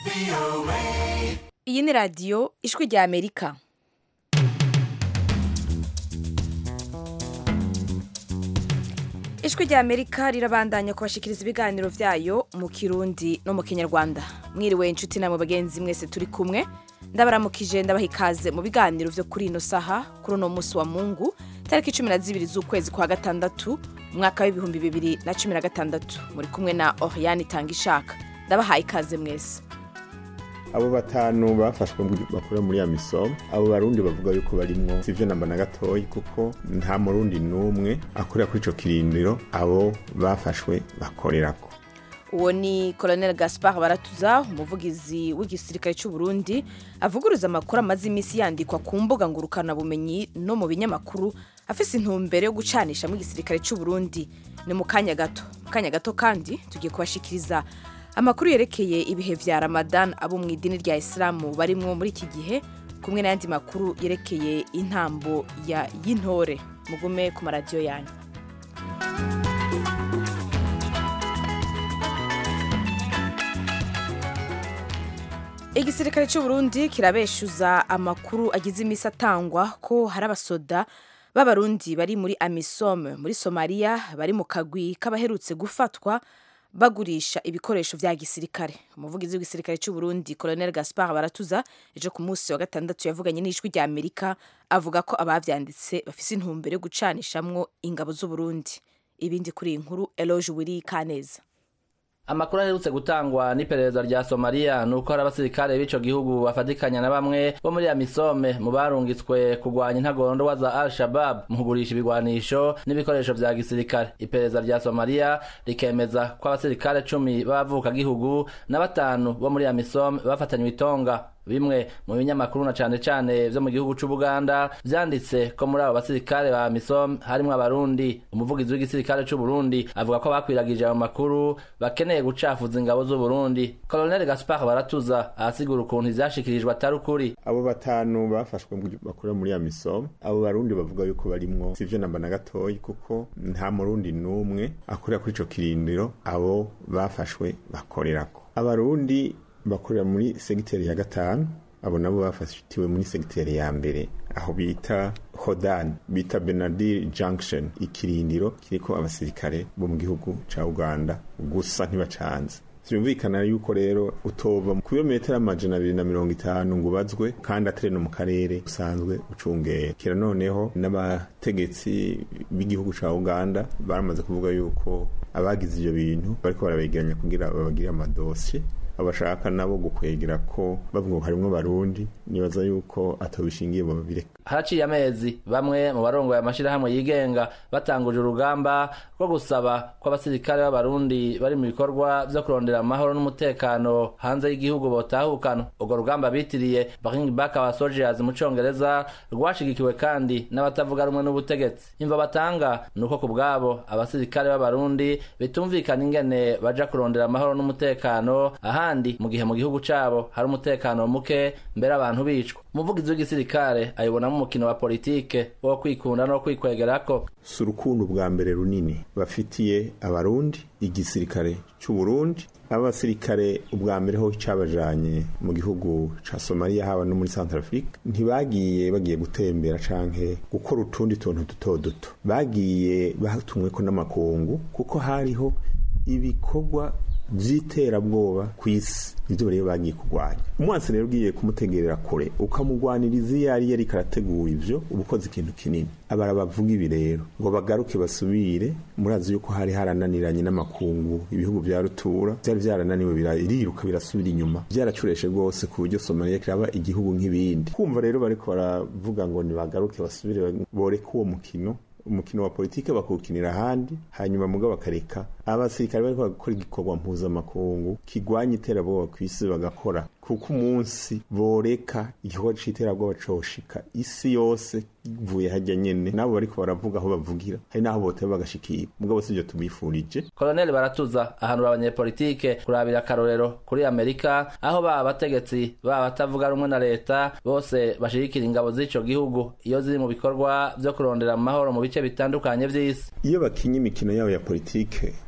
iyi ni radiyo ijwi rya amerika ijwi rya amerika rirabandanya kubashikiriza ibiganiro byayo mu kirundi no mu kinyarwanda mwiriwe inshuti namwe bagenzi mwese turi kumwe ndabaramukije ndabaha ikaze mu biganiro byo kuri ino saha kuri uno munsi wa mungu tariki cumi na zibiri z'ukwezi kwa gatandatu umwaka w'ibihumbi bibiri na cumi na gatandatu muri kumwe na oriane itanga ishaka ndabahaye ikaze mwese abo batanu bafashwe bakora muri ya misomo abo barundi bavuga yuko barimwo sivyo namba na gatoyi kuko nta murundi n'umwe akorera kuri ico kirindiro abo bafashwe bakorerako uwo ni colonel gaspard baratuza umuvugizi w'igisirikare cy'u Burundi avuguruza amakuru amaze iminsi yandikwa ku mbuga ngurukanabumenyi no mu binyamakuru afise intumbero yo gucanishamo igisirikare cy'u Burundi ni mu kanya gato mu kanya gato kandi tugiye kubashikiriza amakuru yerekeye ibihe vya ramadan abo mu idini rya isilamu barimwo muri iki gihe kumwe n'ayandi makuru yerekeye intambo ya y'intore mugume ku maradiyo yanyu igisirikare cy'u Burundi kirabeshuza amakuru agize iminsi atangwa ko hari abasoda b'abarundi bari muri amisom muri somaliya bari mu kagwi k'abaherutse gufatwa bagurisha ibikoresho vya gisirikare umuvugizi w'igisirikare cy'u Burundi Colonel Gaspard Baratuza ejo ku munsi wa gatandatu yavuganye n'ijwi rya Amerika avuga ko abavyanditse bafise intumbero yo gucanishamwo ingabo z'u Burundi ibindi kuri iyi nkuru Eloge Wiri Kaneza amakuru aherutse gutangwa n'iperereza rya somaliya ni uko hari abasirikare b'ico gihugu bafatikanya na bamwe bo muri amisome mu barungitswe kurwanya intagondwa za al shabab mu kugurisha ibigwanisho n'ibikoresho vya gisirikare iperereza rya somaliya rikemeza ko abasirikare cumi b'abavukagihugu na batanu bo muri amisome bafatanywe itonga bimwe mu binyamakuru na cane cane vyo mu gihugu c'ubuganda vyanditse ko muri abo basirikare ba misom harimwo abarundi umuvugizi w'igisirikare c'uburundi avuga ko bakwiragije ayo makuru bakeneye gucafuza ingabo z'uburundi colonel gaspard baratuza ahasigura ukuntu ivyashikirijwe atari ukuri abo batanu bafashwe bakora muri ya misomo abo barundi bavuga yuko barimwo sivyo namba na gatoyi kuko nta murundi n'umwe akorera kuri ico kirindiro abo bafashwe bakorerako abarundi bakorera muri segiteri ya gatanu abo nabo bafatiwe muri segiteri ya mbere aho bita hodan bita benadir junction ikirindiro kiriko abasirikare bo mu gihugu ca uganda gusa ntibacanze vyumvikana yuko rero utova ku birometero amajana abiri na mirongo itanu ngo ubazwe kandi atari no mu karere usanzwe ucungera kera noneho n'abategetsi b'igihugu ca uganda baramaze kuvuga yuko abagize ivyo bintu bariko barabegeranya kugira babagire amadosiye abashaka nabo gukwegera ko bavuga ngo harimwo barundi nibaza yuko atobishingiye mu babireka haraciye amezi bamwe mu barongoye amashirahamwe yigenga batanguje urugamba rwo gusaba ko abasirikare b'abarundi bari mu bikorwa vyo kurondera amahoro n'umutekano hanze y'igihugu botahukana urwo rugamba bitiriye bring back our soldiers mu congereza rwashigikiwe kandi n'abatavuga rumwe n'ubutegetsi imva batanga ni uko ku bwabo abasirikare b'abarundi bitumvikana ingene baja kurondera amahoro n'umutekano ahandi mu gihe mu gihugu cabo hari umutekano muke mbere abantu bicwa umuvugizi w'igisirikare ayibonamo umukino wa politike wo kwikunda no kwikwegerako si urukundo bwa mbere runini bafitiye abarundi igisirikare c'uburundi abasirikare ubwa mbere ho cabajanye mu gihugu ca somaliya haba no muri central africa ntibagiye bagiye gutembera canke gukora utundi tuntu duto duto bagiye batumweko n'amakungu kuko hariho ibikorwa vy'iterabwoba kw'isi nivyo rero bagiye kurwanya umwansi rero ugiye kumutegerera kure ukamugwaniriza iyo yari yariko arategura ivyo uba ukoze ikintu kinini abara bavuga ibi rero ngo bagaruke basubire murazi yuko hari harananiranye n'amakungu ibihugu vya rutura vyari vyarananiwe biriruka birasubira inyuma vyaracureshe rwose ku buryo somaliya kiraba igihugu nk'ibindi kumva rero bariko baravuga ngo nibagaruke basubire boreke uwo mukino umukino wa politike bakawukinira ahandi hanyuma muga bakareka abasirikare bariko bakora igikorwa mpuzamakungu kigwanya iterabwoba kw'isi bagakora kuko umunsi boreka igikorwa c'iterabwoba coshika isi yose ivuye hajya nyene nabo bariko baravuga aho bavugira hari naho boteba bagashikira mugabo sivyo tubifurije koloneli baratuza ahanura abanyepolitike kurabira akarorero kuri amerika aho baba abategetsi baba batavuga rumwe na leta bose bashigikira ingabo z'ico gihugu iyo ziri mu bikorwa vyo kurondera amahoro mu bice bitandukanye vy'isi iyo bakinye imikino yabo ya politike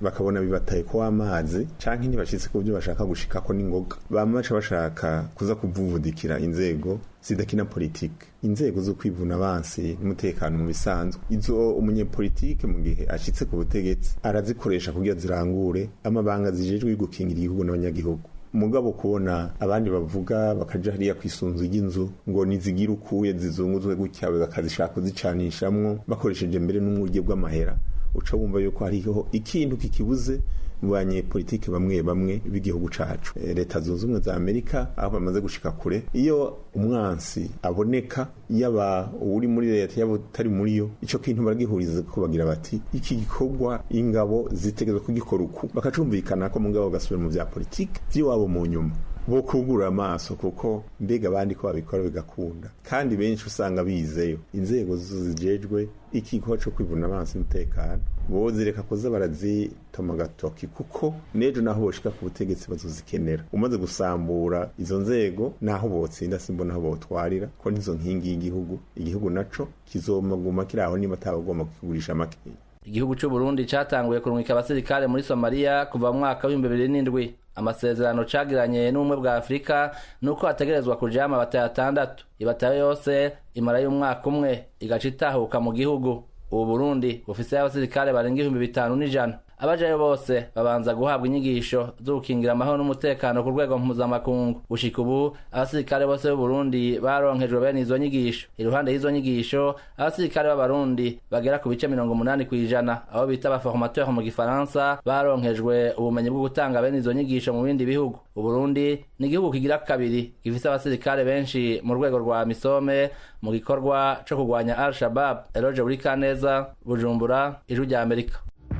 bakabona bibataye ko amazi canke ntibashitse ku byo bashaka gushikako n'ingoga bama baca bashaka kuza kuvuvudikira inzego zidakina politike inzego zo kwivuna abansi n'umutekano mu bisanzwe izo umunyepolitike mu gihe ashitse ku butegetsi arazikoresha kugira zirangure amabanga zijejwe gukingira igihugu n'abanyagihugu mugabo kubona abandi bavuga bakaja hariya kwisunzu y'inzu ngo nizigira ukuye zizunguzwe gutya bakazishaka kuzicanishamwo bakoresheje mbere n'umurye bw'amahera uca wumva yuko hariho ikintu kikibuze mu banyepolitike bamwe bamwe b'igihugu cacu e, leta zunze ubumwe za amerika aho bamaze gushika kure iyo umwansi aboneka yaba uri muri leta yaba utari muri yo ico kintu baragihuriza ko bagira bati iki gikorwa ingabo zitegerezwa kugikora uku bakacumvikana ko mugabo gasubira mu vya politike vy'iwabo mu nyuma bo kugura amaso kuko mbega abandi ko babikora bigakunda kandi benshi usanga bizeyo inzego zijejwe ikigo cyo kwivuna amaso n'umutekano bo zireka kuza barazitoma agatoki kuko n'ejo naho boshika ku butegetsi bazozikenera umaze gusambura izo nzego naho botsinda simbona aho botwarira ko nizo nkingi y'igihugu igihugu naco kizomaguma kiri aho niba atabagomba kukigurisha makeya igihugu c'u Burundi catanguye kurungika abasirikare muri Somalia kuva mu mwaka w'ibihumbi bibiri n'indwi amasezerano cagiranye n'ubumwe bwa Afurika nuko hategerezwa kujama abataye atandatu ibatayo yose imara y'umwaka umwe igaca itahuka mu gihugu ubu Burundi bufise abasirikare barenga ibihumbi bitanu n'ijana abajayo bose babanza guhabwa inyigisho zo gukingira amahoro n'umutekano ku rwego mpuzamakungu gushika ubu abasirikare bose b'u Burundi baronkejwe bene izo nyigisho iruhande y'izo nyigisho abasirikare b'abarundi bagera ku bice mirongo umunani kw'ijana abo bita abaformateur mu gifaransa baronkejwe ubumenyi bwo gutanga bene izo nyigisho mu bindi bihugu uburundi ni igihugu kigira kabiri gifise abasirikare benshi mu rwego rwa misome mu gikorwa co kurwanya al shabab eroge buri kaneza bujumbura ijwi rya amerika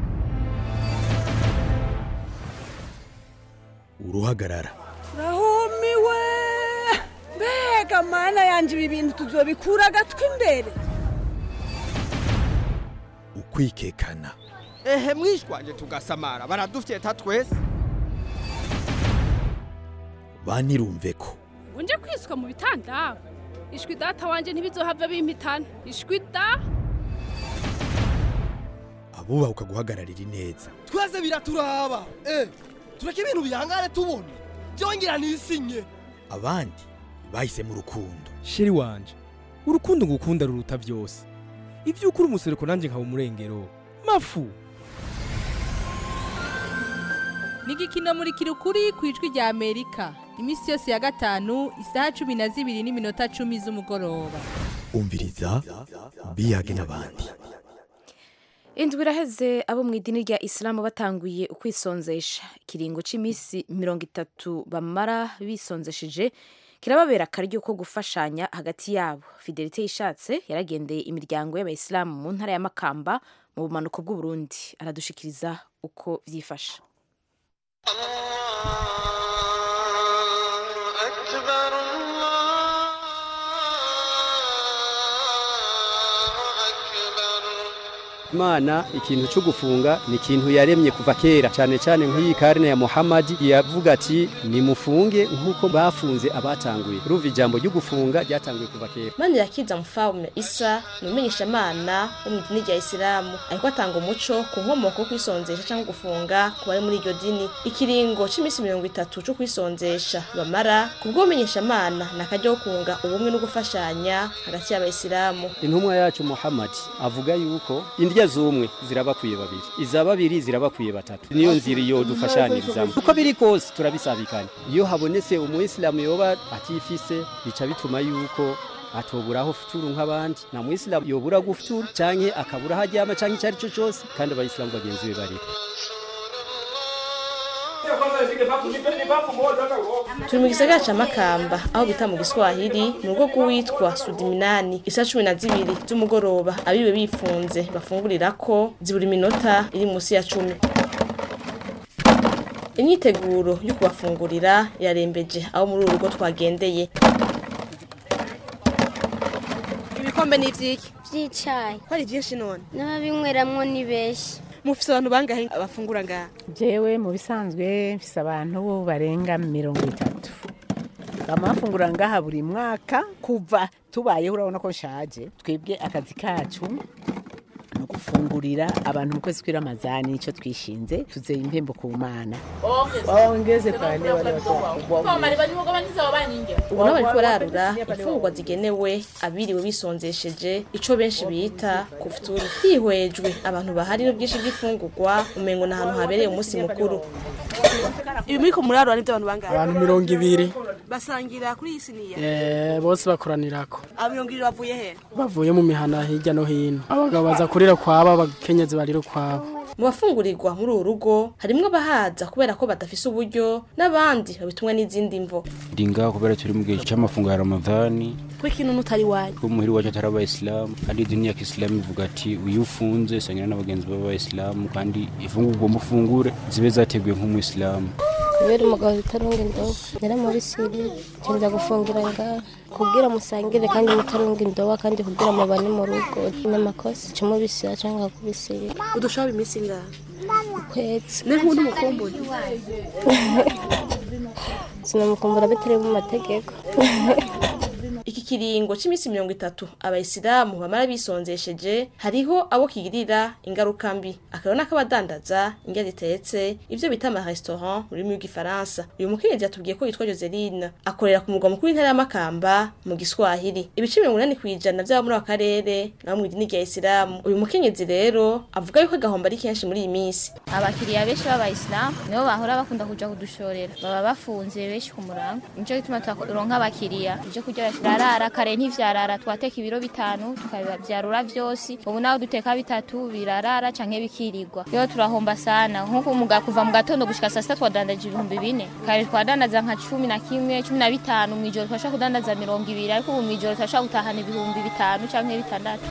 uruhagarara rahumiwe mbega mana yanje ibi bintu tuzobikura agatwi imbere ukwikekana ehe mwishwanje tugasamara baradufyeta twese banirumve ko unje kwiswa mu bitanda ishwi data wanje ntibizohava bimpitana ishwi da abubaha guhagararira ineza twese biraturaba eh tureke ibintu bihangane tubona byongera nisinye abandi bahisemo urukundo sheri wanje urukundo ngukunda ruruta byose ibyo ukuri umusereko nanjye nkaba umurengero mafu ni igikino muri kirukuri ku ijwi rya amerika iminsi yose ya gatanu isaha cumi na zibiri n'iminota cumi z'umugoroba umviriza biyage n'abandi indwi iraheze abo mu idini rya isilamu batanguye ukwisonzesha ikiringo cy'iminsi mirongo itatu bamara bisonzesheje kirababera akaryo ko gufashanya hagati yabo fidelite yishatse yaragendeye imiryango y'abayisilamu mu ntara ya makamba mu bumanuko bw'uburundi aradushikiriza uko byifashe imana ikintu cyo gufunga ni ikintu yaremye kuva kera cyane cyane nk'iyi karine ya muhamadi yavuga ati nimufunge nk'uko bafunze abatanguye urumva ijambo ryo gufunga ryatanguye kuva kera mani yakiza mufawume isa ni umumenyeshamana wo mu idini rya isilamu ariko atanga umuco ku nkomoko yo kwisonzesha cyangwa gufunga ku bari muri iryo dini ikiringo cy'iminsi mirongo itatu cyo kwisonzesha bamara ku bw'umenyeshamana ni akaryo ko kunga ubumwe no gufashanya hagati y'abayisilamu intumwa yacu muhamadi avuga yuko indya z'umwe zirabakwiye babiri iza babiri zirabakwiye batatu niyo nzira iyo dufashanyirizamo uko biri kose turabisabikanya iyo habonetse umuyisilamu yoba atifise bica bituma yuko atoburaho futuru nk'abandi nta muyisilamu yobura gufuturu canke akabura aho aryama canke icyo ari cyo cyose kandi abayisilamu bagenzi be bari turi mu gisagara ca makamba aho bita mu giswahili mu rugo rw'uwitwa sudiminani isa cumi na zibiri z'umugoroba abiwe bifunze bafungurira ko zibura iminota iri munsi ya cumi imyiteguro yo kubafungurira yarembeje aho muri uru rugo twagendeye ibikombe ni ivyiki by'icyayi ko ari byinshi none n'ababinyweramwo ni benshi mufise abantu bangahe abafungura ngaha jewe mu bisanzwe mfise abantu barenga mirongo itatu bama bafungura ngaha buri mwaka kuva tubayeho urabona ko nshaje twebwe akazi kacu ni ni ugufungurira abantu mu kwezi kw'iramazani nicyo twishinze tuzeye impembo ku mana ongeze pale wale watu wakubwa ubu nabo bariko bararura imfungurwa zigenewe abiriwe bisonzesheje ico benshi bita kufuturu hihwejwe abantu bahari n'ubwinshi bw'ifungurwa umengo ni ahantu habereye umunsi mukuru ibi muri ko murarura nibyo abantu bangahe abantu mirongo ibiri basangira kuri iyi siniya Eh, bose bakoranirako aba mirongo ibiri bavuye he bavuye mu mihana hirya no hino abagabo baza kurira kwabo abakenyezi barira ukwabo mu bafungurirwa muri uru rugo harimwo abahaza kubera ko badafise uburyo n'abandi babitumwa n'izindi mvo ndi ngaho kubera turi mu gihe cy'amafunguro ya ramadhani ko ikintu n'utari wanyu ko muhiri wacu atari abayisilamu kandi idini ya kisilamu ivuga ati uyu ufunze sangira n'abagenzi b'abayisilamu kandi ifungurwa mufungure zibe zateguye nk'umuyisilamu kubera umugabo utarunga indobo yari muri siri nza gufungira ngaha kubwira musangire kandi mutarunga indobo kandi kubwira mubane mu rugo ni amakosa cyo mubisira cyangwa kubisira udushaba iminsi ingahe ukwezi ne nk'undi mukumbuye sinamukumbura bitari mu mategeko iki kiringo cy'iminsi mirongo itatu abayisilamu bamara bisonzesheje hariho abo kigirira ingaruka mbi akaba n'akabadandaza indya zitetse ibyo bita amaresitora mu rurimi rw'igifaransa uyu mukenyezi yatubwiye ko yitwa joseline akorera ku mugwa mukuru w'intara y'amakamba mu giswahili ibice mirongo inani ku ijana by'abo muri ako karere nabo mu idini rya isilamu uyu mukenyezi rero avuga yuko agahombo ari kenshi muri iyi minsi abakiriya benshi b'abayisilamu nibo bahora bakunda kuja kudushorera baba bafunze benshi ku murango nico gituma turonka abakiriya ivyo kurya birarara kare ntivyarara twateka ibiro bitanu tukabivyarura vyose ubu naho duteka bitatu birarara canke bikirirwa iyo turahomba sana nkuko umuga kuva mu gatondo gushika saa sita twadandaje ibihumbi bine kare twadandaza nka cumi na kimwe cumi na bitanu mw'ijoro twashobora kudandaza mirongo ibiri ariko ubu mw'ijoro turashobora gutahana ibihumbi bitanu canke bitandatu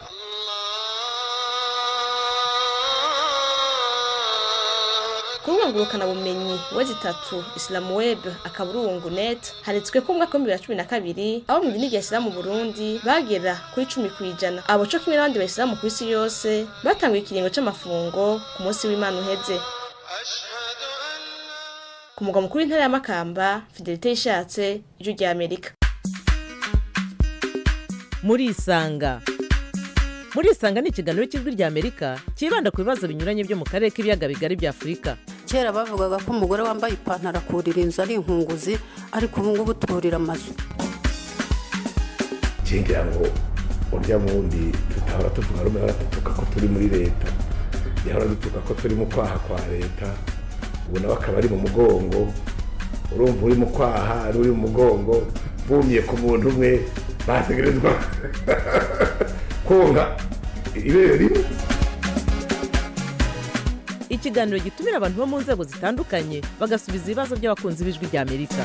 kurungurukana bumenyi we zitatu isilamu web akaburungu net handitswe ko mu mwaka w'ibihumbi bibiri na cumi na kabiri abo mu idini rya isilamu mu burundi bagera kuri cumi ku ijana abo co kimwe n'abandi bayisilamu ku isi yose batanguye ikiringo c'amafungo ku munsi w'imana uheze ku mugwa mukuru w'intara y'amakamba fidelite yishatse ijwi rya amerika murisanga murisanga ni ikiganiro cy'ijwi rya amerika cyibanda ku bibazo binyuranye byo mu karere k'ibiyaga bigari bya afurika kera bavugaga ko umugore wambaye ipantaro akurira inzu ari inkunguzi ariko ubu ngubu turira amazu ngira ngo urya wundi tutahora tuvuga rumwe ahora dutuka ko turi muri leta yahora dutuka ko turi mu kwaha kwa leta ubu nawe akaba ari mu mugongo urumva uri mu kwaha ari uri mu mugongo bumye ku muntu umwe bategerezwa konka ibere rimwe ikiganiro gitumira abantu bo mu nzego zitandukanye bagasubiza ibibazo by'abakunzi b'ijwi rya amerika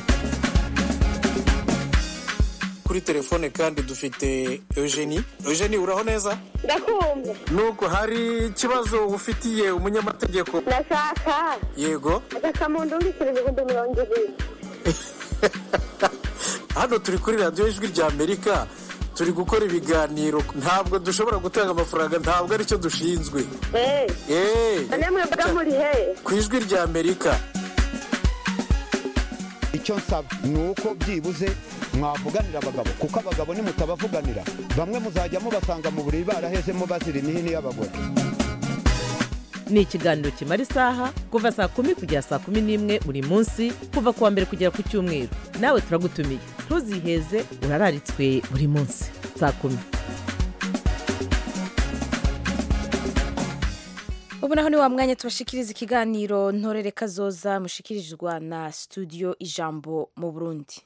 kuri telefone kandi dufite eugenie eugenie uraho neza ndakumva nuko hari ikibazo ufitiye umunyamategeko ndashaka yego agakamuntu undikira ibihumbi mirongo ibiri hano turi kuri radiyo ijwi rya amerika turi gukora ibiganiro ntabwo dushobora gutanga amafaranga ntabwo aricyo dushinzwe eee namwe mbaga muri he ku ijwi rya amerika icyo nsaba ni uko byibuze mwavuganira abagabo kuko abagabo nimutabavuganira bamwe muzajya mubasanga mu buriri barahezemo bazira imihini y'abagore ni ikiganiro kimara isaha kuva saa kumi kugera saa kumi n'imwe buri munsi kuva ku wa mbere kugera ku cyumweru nawe turagutumiye ntuziheze urararitswe buri munsi saa kumi ubu naho ni wa mwanya tubashikiriza ikiganiro ntorere kazoza mushikirizwa na studio ijambo mu burundi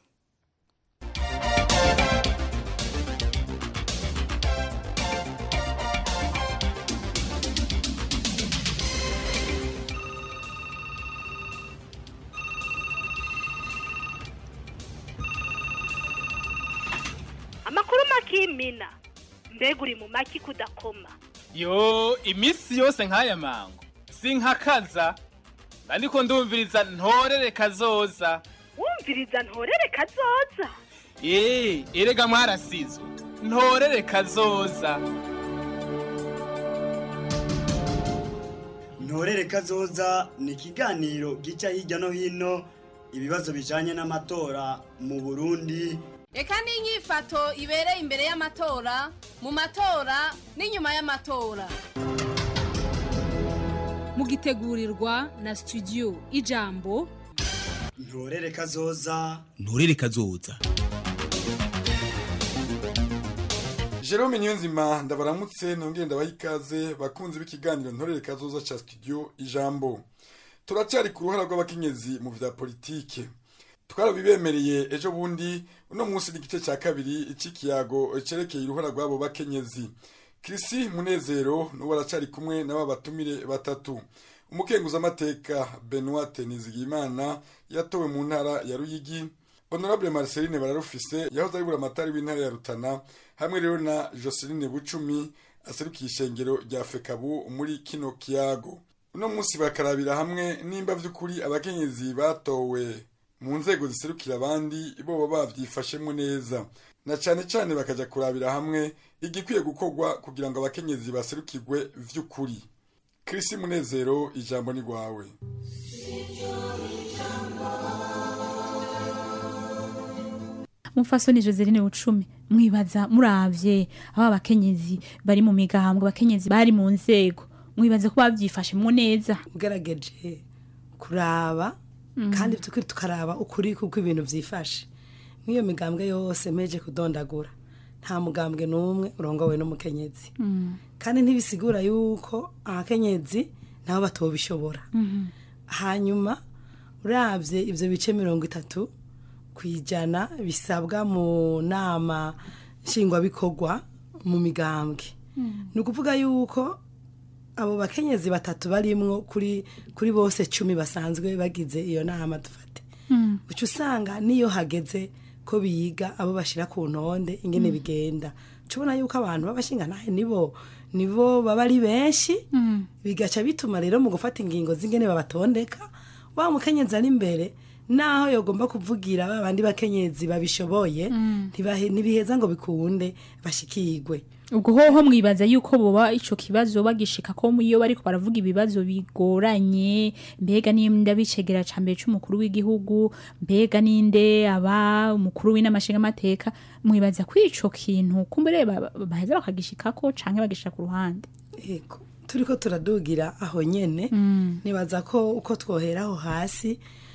amakuru makimina mbega uri mu maki kudakoma yo iminsi yose nk'aya mango sinkakaza ariko ndumviriza ntorere kazoza wumviriza ntorere kazoza eee erega mwarasizwe ntorere kazoza ntorere kazoza ni ikiganiro gica hirya no hino ibibazo bijanye n'amatora mu burundi reka n'inyifato ibereye imbere y'amatora mu matora n'inyuma y'amatora mugitegurirwa na studio ijambo ntorere kazoza nturere kazoza Jerome Niyonzima ndabaramutse nongeye ndabaha ikaze bakunzi b'ikiganiro ntorere kazoza ca studio ijambo turacyari ku ruhara rw'abakenyezi mu vya politike twarabibemereye ejo bundi uno munsi n'igice cya kabiri cy'ikiyago cerekeye uruhara rw'abo bakenyezi kirisi munezero n'uwo aracari kumwe n'aba batumire batatu umukenguzamateka benoit nizigimana yatowe mu ntara ya ruyigi honorable marceline bararufise yahoze ari buramatari w'intara ya rutana hamwe rero na joseline bucumi aserukiye ishengero rya fekabu muri kino kiyago uno munsi bakarabira hamwe nimba vy'ukuri abakenyezi batowe mu nzego ziserukira abandi bo baba bavyifashemwo neza na cane cane bakaja kurabira hamwe igikwiye gukorwa kugira ngo abakenyezi baserukirwe vy'ukuri Chris Munezero ijambo ni rwawe mufasoni Joseline Bucumi mwibaza muravye aba bakenyezi bari mu migambwe abakenyezi bari mu nzego mwibaza ko bavyifashemwo neza ugerageje kuraba kandi tukiri tukaraba ukuri kuko ibintu byifashe nk'iyo migambwe yose mpeje kudondagura nta mugambwe n'umwe urongowe n'umukenyezi kandi ntibisigura yuko abakenyezi nabo batobishobora hanyuma urabye ibyo bice mirongo itatu ku ijana bisabwa mu nama nshingwabikorwa mu migambwe ni ukuvuga yuko abo bakenyezi batatu barimwo kuri kuri bose cumi basanzwe bagize iyo nama dufate uca usanga niyo hageze ko biga abo bashyira ku ntonde ingene bigenda tubona yuko abantu b'abashingantahe nibo nibo baba ari benshi bigaca bituma rero mu gufata ingingo z'ingene babatondeka wa mukenyezi ari imbere naho yagomba kuvugira ba bandi bakenyezi babishoboye ntibiheza ngo bikunde bashikirwe ubwo hoho mwibaza yuko boba ico kibazo bagishika ko iyo bariko baravuga ibibazo bigoranye mbega n'inda bicegera ca mbere c'umukuru w'igihugu mbega n'inde aba umukuru w'inamashinga amateka mwibaza ko ico kintu kumbere baheza bakagishikako canke bagishika ku ruhande yego turiko turadugira aho nyene nibaza ko uko twohera aho hasi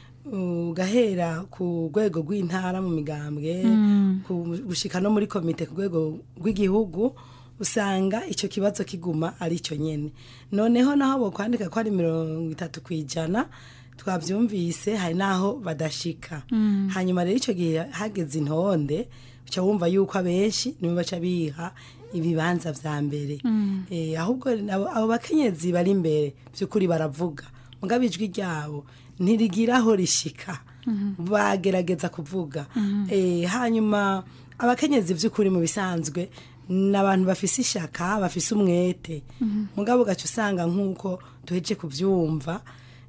ugahera ku rwego rw'intara mu migambwe gushika no muri komite ku rwego rw'igihugu usanga icyo kibazo kiguma ari cyo nyine noneho naho bokwandika ko ari mirongo itatu ku ijana twabyumvise hari n'aho badashika hanyuma rero icyo gihe hageze intonde uca wumva yuko abenshi nibo baca biha ibibanza vya mbere ahubwo abo bakenyezi bari imbere by'ukuri baravuga mugabo ijwi ryabo ntirigira aho rishika bagerageza kuvuga hanyuma abakenyezi by'ukuri mu bisanzwe ni abantu bafise ishaka bafise umwete mugabo ugaca usanga nk'uko duheje kubyumva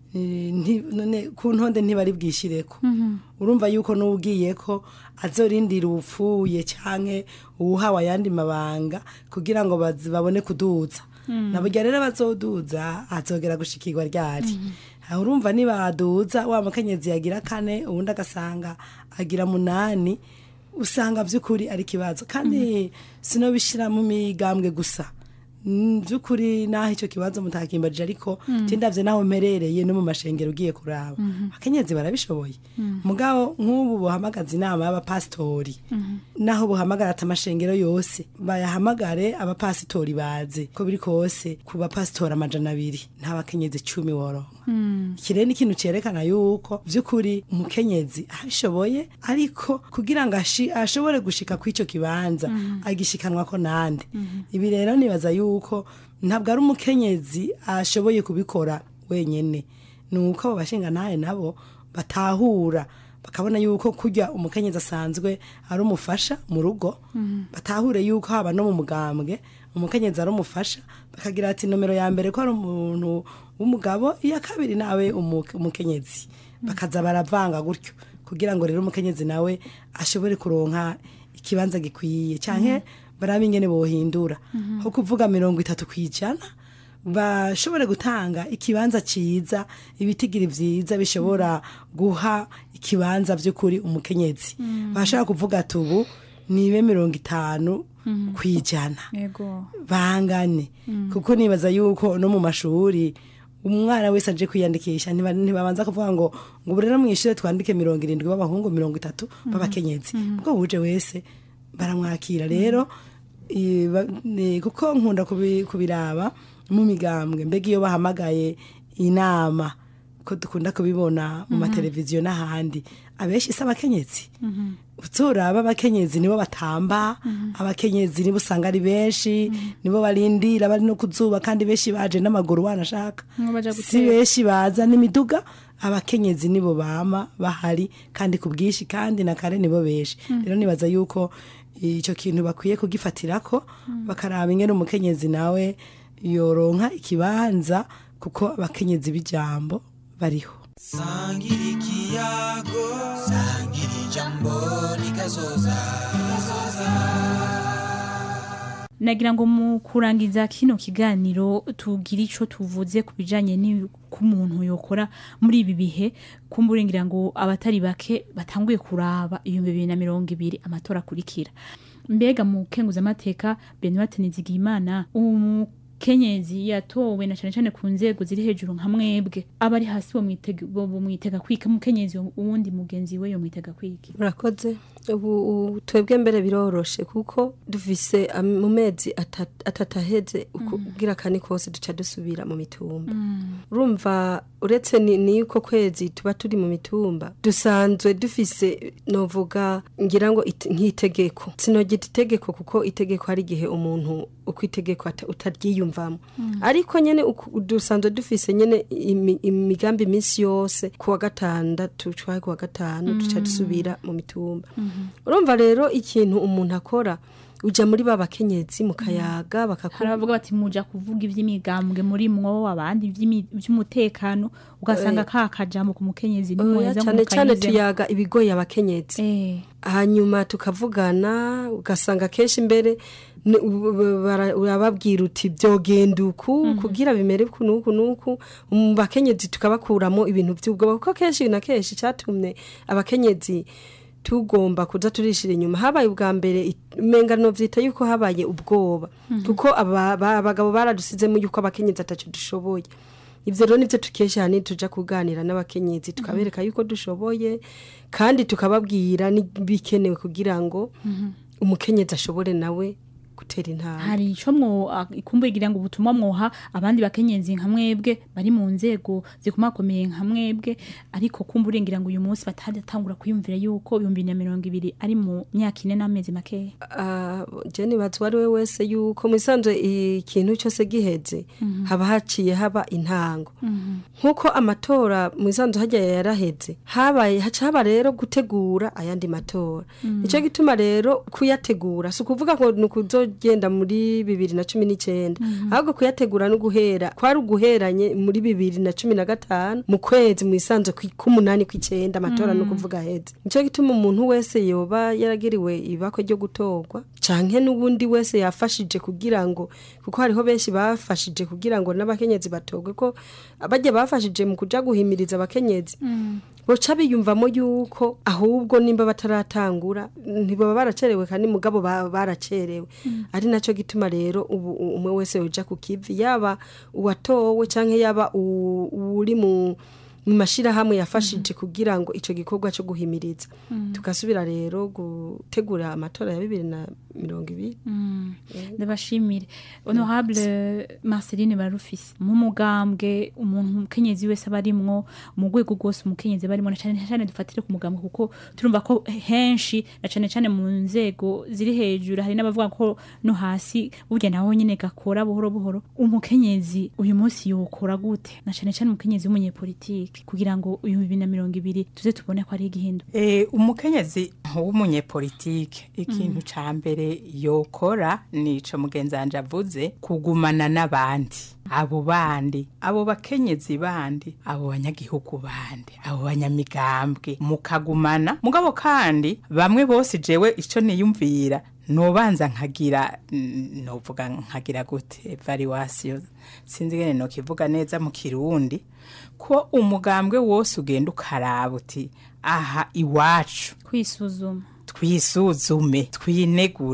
ku ntonde ntibari bwishyireko urumva yuko n'ugiye ko azorindira upfuye cyangwa uwuhawe ayandi mabanga kugira ngo babone kuduza na burya rero bazoduza azogera gushikirwa ryari urumva nibaduza wa mukenyezi yagira kane ubundi agasanga agira munani usanga by'ukuri ari ikibazo kandi sino bishyira mu migambwe gusa by'ukuri naho icyo kibazo mutakimbarije ariko ndabyo naho mperereye no mu mashengero ugiye kuraba abakenyezi barabishoboye mugabo nk'ubu buhamagaza inama y'abapasitori naho buhamagara ati amashengero yose bayahamagare abapasitori baze ko biri kose ku bapasitori amajana abiri nta bakenyezi cumi woronka iki rero ni ikintu cyerekana yuko by'ukuri umukenyezi abishoboye ariko kugira ngo ashobore gushika ku icyo kibanza agishikanwa ko nande ibi rero nibaza yuko ntabwo ari umukenyezi ashoboye kubikora wenyine ni uko abo bashingantahe nabo batahura bakabona yuko kurya umukenyezi asanzwe ari umufasha mu rugo batahure yuko haba no mu mugambwe umukenyezi ari umufasha bakagira ati nomero ya mbere ko ari umuntu w'umugabo iya kabiri nawe umukenyezi bakaza baravanga gutyo kugira ngo rero umukenyezi nawe ashobore kuronka ikibanza gikwiye cyane barabe ingene bohindura aho kuvuga mirongo itatu ku ijana bashobore gutanga ikibanza cyiza ibitigiri byiza bishobora guha ikibanza by'ukuri umukenyezi bashobora kuvuga ati ubu nibe mirongo itanu ku ijana bangane kuko nibaza yuko no mu mashuri umwana wese aje kwiyandikisha ntiba- ntibabanza kuvuga ngo ngo ubu rero mu ishuri twandike mirongo irindwi b'abahungu mirongo itatu b'abakenyezi ubwo buje wese baramwakira rero i- ba- ni- kuko nkunda kubi- kubiraba mu migambwe mbega iyo bahamagaye inama ko dukunda kubibona mu Mhm. mateleviziyo n'ahandi abenshi si abakenyezi uturaba abakenyezi nibo batamba abakenyezi nibo usanga ari benshi nibo barindira bari no kuzuba kandi benshi baje n'amaguru wanashaka Nibo baja si gutera. benshi baza n'imiduga abakenyezi nibo bama bahari kandi ku bwinshi kandi na kare nibo benshi Mhm. rero nibaza yuko icyo kintu bakwiye kugifatirako bakaraba ingene umukenyezi nawe yoronka ikibanza kuko abakenyezi b'ijambo bariho sangira ikiyago sangira ijambo rikazoza nagira ngo mu kurangiza kino kiganiro tugire ico tuvuze ku bijanye n'umuntu yokora muri ibi bihe kumburengira ngo abatari bake batanguye kuraba ibihumbi bibiri na mirongo ibiri amatora akurikira mbega mu kenguzamateka Benoit Nizigiyimana umukenyezi yatowe na cane cane ku nzego ziri hejuru nka mwebwe abari hasi bo mwitega bo mwitega kwika umukenyezi uwundi mugenzi we yo mwitega kwiki murakoze ubu ubu twebwe mbere biroroshe kuko dufise am- mu mezi ata- atatu aheze ukugira kane kose duca dusubira mu mitumba urumva uretse ni ni yuko kwezi tuba turi mu mitumba dusanzwe dufise novuga ngira ngo ite- nk'itegeko sinogita itegeko kuko itegeko hari igihe umuntu uko itegeko ata- utaryiyumvamo Mm. ariko nyene uku- dusanzwe dufise nyene imi- imigambi iminsi yose ku wa gatandatu cwaye ku wa gatanu duca Mm. dusubira mu mitumba urumva rero ikintu umuntu akora uja muri ba bakenyezi mukayaga hari bakakubwira abavuga bati muja kuvuga ivy'imigambwe muri mwo abandi ivy'imi- ivy'umutekano ugasanga Eh. ka kajambo ku mukenyezi Oya, nimuheza cyane cyane mukayizemo. tuyaga ibigoye abakenyezi hanyuma tukavugana ugasanga kenshi mbere ni- u- u- bara- urababwira uti byogenda uku kugira bimere uku n'uku n'uku mu bakenyezi tukabakuramo ibintu by'ubwoba kuko kenshi na kenshi cyatumye abakenyezi tugomba kuza turishira inyuma habaye ubwa mbere imengano vyita yuko habaye ubwoba Mhm. kuko aba- ba- abagabo baradusizemo yuko abakenyezi ataco dushoboye ivyo rero nivyo tukesha hani tuja kuganira n'abakenyezi tukabereka yuko dushoboye kandi tukababwira n'ibikenewe kugira ngo umukenyezi ashobore nawe gutera intambwe hari ico mwo ikumbugira ngo ubutumwa mwoha abandi bakenyezi nka mwebwe bari mu nzego zikomakomeye nka mwebwe ariko kumburengira ngo uyu munsi bataratangura kwiyumvira yuko ibihumbi bibiri na mirongo ibiri ari mu myaka ine n'amezi makeya Ah, jeni bazi uwo ari we wese yuko mu isanzwe ikintu cyose giheze Mhm. haba haciye haba intango nk'uko amatora mu isanzwe hajya yaraheze habaye haca haba rero gutegura ayandi matora Mhm. nicyo gituma rero kuyategura si ukuvuga ngo ni ukuzogenda muri bibiri na cumi n'icyenda Mhm. ahubwo kuyategura no guhera kwari uguheranye muri bibiri na cumi na gatanu mu kwezi mu isanzwe kwi- k'umunani kw'icyenda amatora ni Mhm. ukuvuga aheze nicyo gituma umuntu wese yoba yaragiriwe ibakwe ryo gutorwa canke n'ubundi wese yafashije kugira ngo kuko hariho benshi bafashije kugira ngo n'abakenyezi batorwe ko bajya bafashije mu kuja guhimiriza abakenyezi boca biyumvamo yuko ahubwo nimba bataratangura ntibaba baracerewe kandi mugabo ba- baracerewe ari nacyo gituma rero ubu u- umwe wese yoja ku kivi yaba uwatowe canke yaba u- uri mu mu mashirahamwe yafashije kugira ngo ico gikorwa cyo guhimiriza Mhm. tugasubira rero gutegura amatora ya bibiri na mirongo ibiri Mm. ndabashimire honorable marceline barufise mu mugambwe umuntu umukenyezi wese aba arimwo mu rwego rwose umukenyezi aba arimwo na cyane cyane dufatire ku mugambwe kuko turumva ko henshi na cyane cyane mu nzego ziri hejuru hari n'abavuga ko no hasi burya naho nyine gakora buhoro buhoro umukenyezi uyu munsi yokora gute na cyane cyane umukenyezi w'umunyepolitike kugira ngo uyu bibiri na mirongo ibiri tuze tubone ko ari igihindu Eh, umukenyezi w'umunyepolitike ikintu ca mbere yokora nico mugenzi wanje avuze kugumana n'abandi abo bandi abo bakenyezi bandi abo banyagihugu bandi abo banyamigambwe mukagumana mugabo kandi bamwe bose jewe ico niyumvira nobanza nkagira mm, novuga nkagira gute evaluation sinzi ngene nokivuga neza mu kirundi ko umugambwe wose ugenda ukaraba uti aha iwacu kwisuzuma twisuzume twinegure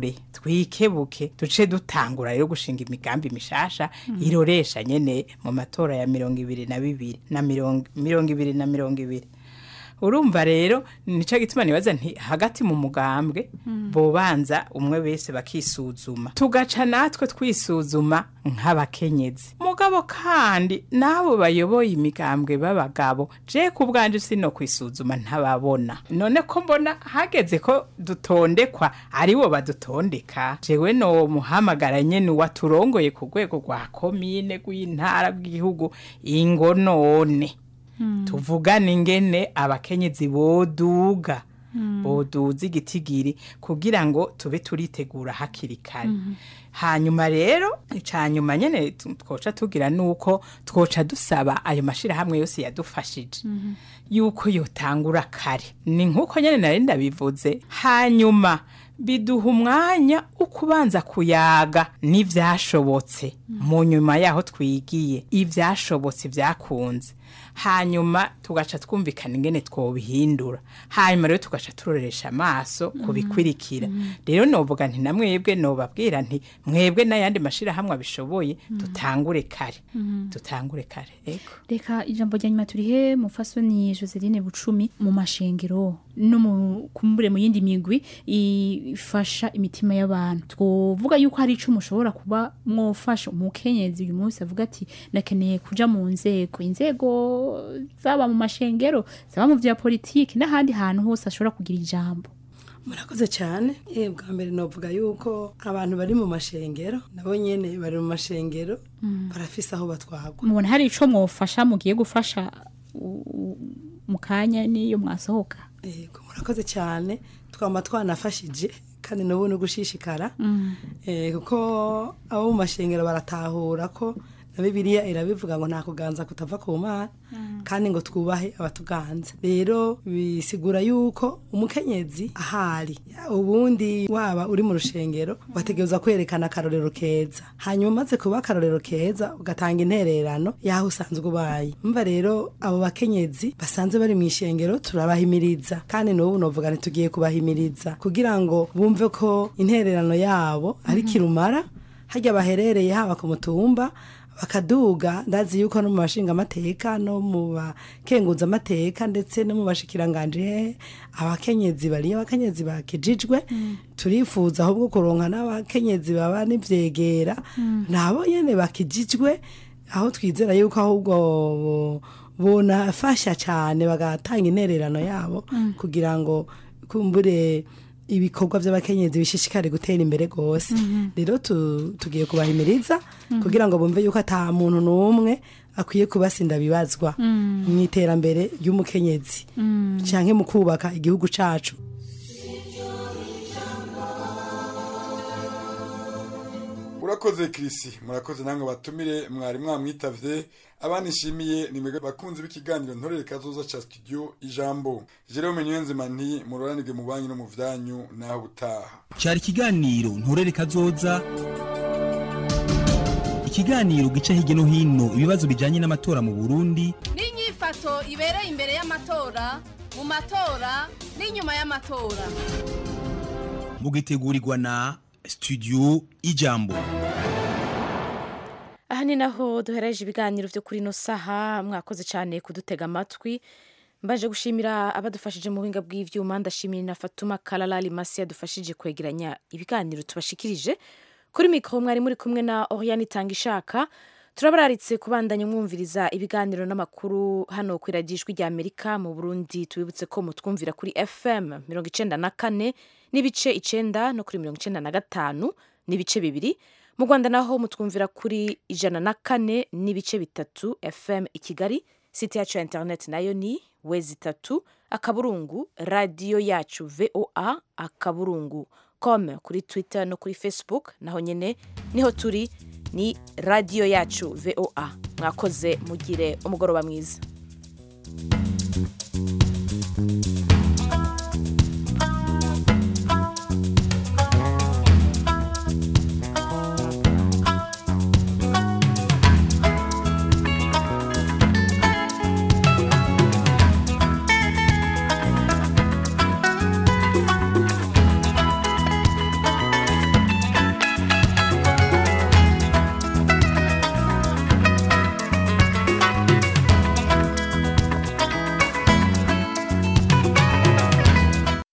twikebuke duce dutangura rero gushinga imigambi mishasha iroresha nyene mu matora ya mirongo ibiri na bibiri na mirongo mirongo ibiri na mirongo ibiri urumva rero nico gituma nibaza nti hagati mu mugambwe bobanza umwe wese bakisuzuma tugaca natwe twisuzuma nk'abakenyezi mugabo kandi n'abo bayoboye imigambwe b'abagabo je ku bwanje sino kwisuzuma ntababona none ko mbona hageze ko dutondekwa aribo badutondeka jewe no muhamagara nyene waturongoye ku rwego rwa komine rw'intara rw'igihugu ingo none tuvugane ingene abakenyezi boduga boduza igitigiri kugira ngo tube turitegura hakiri kare hanyuma rero icanyuma nyene tu- twoca tugira nuko twoca dusaba ayo mashirahamwe yose yadufashije yuko yotangura kare ni nkuko nyene nari ndabivuze hanyuma biduha umwanya wo kubanza kuyaga n'ivyashobotse mu nyuma yaho twigiye ivyashobotse vyakunze hanyuma tugaca twumvikana ingene twobihindura hanyuma rero tugaca turoresha amaso kubikwirikira rero novuga nti namwebwe nobabwira nti mwebwe n'ayandi mashirahamwe abishoboye dutangure kare dutangure kare ego reka ijambo rya nyuma turihe mufasoni joseline bucumi mu mashengero no mu kumbure mu yindi migwi ifasha imitima y'abantu twovuga yuko hari ico mushobora kuba mwofasha umukenyezi uyu munsi avuga ati ndakeneye kuja mu nzego inzego zaba mu mashengero zaba mu vya politiki n'ahandi hantu hose ashobora kugira ijambo murakoze cyane eh bwa mbere novuga yuko abantu bari mu mashengero nabo nyene bari mu mashengero barafise aho batwagwa mubona hari ico mwofasha mugiye gufasha u- u- mu kanya niyo mwasohoka yego murakoze cyane twama twanafashije kandi n'ubu ni ugushishikara Eh, kuko abo mu mashengero baratahura ko na bibiliya irabivuga ngo nta kuganza kutava ku mana kandi ngo twubahe abatuganza rero bisigura yuko umukenyezi ahari ubundi waba uri mu rushengero wategereza kwerekana akarorero keza hanyuma umaze kuba akarorero keza ugatanga intererano y'aho usanzwe ubaye mva rero abo bakenyezi basanzwe bari mu ishengero turabahimiriza kandi n'ubu novuga ntitugiye kubahimiriza kugira ngo bumve ko intererano yabo ari kirumara harya baherereye haba ku mutumba bakaduga ndazi yuko no mu bashingamateka no mu bakenguza amateka ndetse no mu bashikiranganje hehe abakenyezi bariyo abakenyezi bakijijwe turifuza ahubwo kuronka n'abakenyezi baba n'ivyegera nabo nyene bakijijwe aho twizera yuko ahubwo bo- bonafasha cyane bagatanga intererano yabo kugira ngo kumbure ibikorwa by'abakenyezi bishishikare gutera imbere rwose rero tu- tugiye kubahimiriza kugira ngo bumve yuko ata muntu n'umwe akwiye kubasinda bibazwa mu iterambere ry'umukenyezi cyangwa mu kubaka igihugu cyacu urakoze kirisi murakoze namwe batumire mwari mwamwitavye abanishimiye ni mwebwe bakunzi b'ikiganiro ntorere kazoza ca studio ijambo jerome niyonzima nti muroranirwe mu banyu no mu vyanyu naho butaha cyari ikiganiro nturere kazoza ikiganiro gica hirya no hino ibibazo bijyanye n'amatora mu burundi n'inyifato ibereye imbere y'amatora mu matora n'inyuma y'amatora mugitegurirwa na studio ijambo aha ni naho duhereje ibiganiro byo kuri ino saha mwakoze cyane kudutega amatwi mbaje gushimira abadufashije mu buhinga bw'ivyuma ndashimira na fatuma kararari masi yadufashije kwegeranya ibiganiro tubashikirije kuri mikoro mwari muri kumwe na oriane itanga ishaka turabararitse kubandanya mwumviriza ibiganiro n'amakuru hano ku iradijwi rya amerika mu burundi tubibutse ko mutwumvira kuri fm mirongo icenda na kane n'ibice icenda no kuri mirongo icenda na gatanu n'ibice bibiri mu rwanda naho mutwumvira kuri ijana na kane n'ibice bitatu fm i kigali site yacu ya interineti nayo ni wezi itatu akaburungu radiyo yacu voa akaburungu com kuri twitter no kuri facebook naho nyine niho turi ni radiyo yacu voa mwakoze mugire umugoroba mwiza